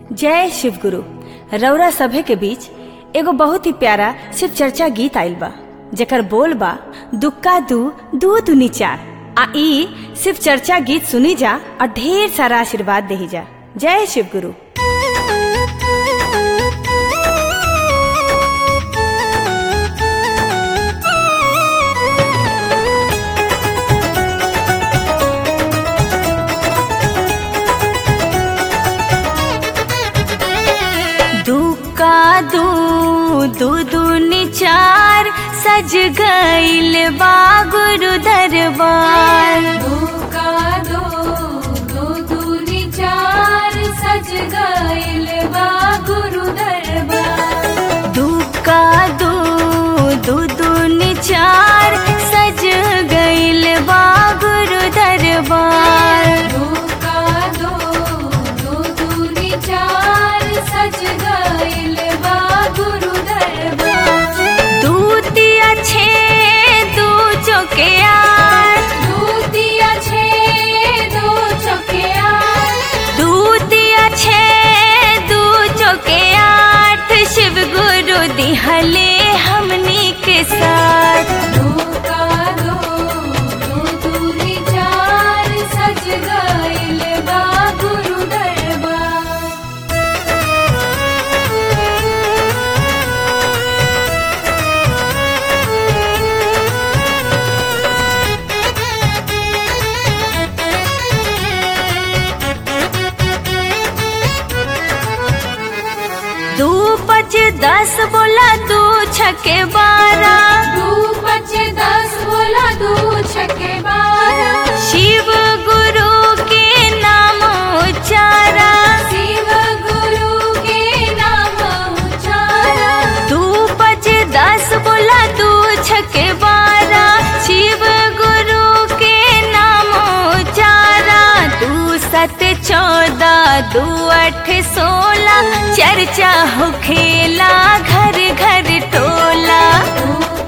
जय शिव गुरु रौरा सभे के बीच एगो बहुत ही प्यारा शिव चर्चा गीत आइल बा जेकर बोल बा दुक्का दू दू दुनी चार आ ई शिव चर्चा गीत सुनी जा और ढेर सारा आशीर्वाद देही जा जय शिव गुरु दुक्का दू दू दूनी चार सज गईल बा गुरु दरबार धोखा दो दो दूनी चार सज गईल बा गुरु दरबार दुक्का दू दू दूनी चार सज गईल बा गुरु दरबार धोखा दो दो दूनी चार सज गईल बा गुरु दरबार दूतिया छे दू चौके आठ दूतिया छे दो चौकिया दूतिया छे दू चौके आठ शिव गुरु दिहले हमनी के साथ धोखा दो दो दूनी चार सज गईल बा गुरु दरबार दू पच दस बोला दू छके बारह दू पचे दस बोला दू छके बारह शिव गुरु के नाम उच्चारा शिव गुरु के नाम उचारा दू पच दस बोला दू छके बारह शिव गुरु के नाम उच्चारा दू सत चौदह दू अठ सोलह चर्चा हो खेला घर घर टोला दू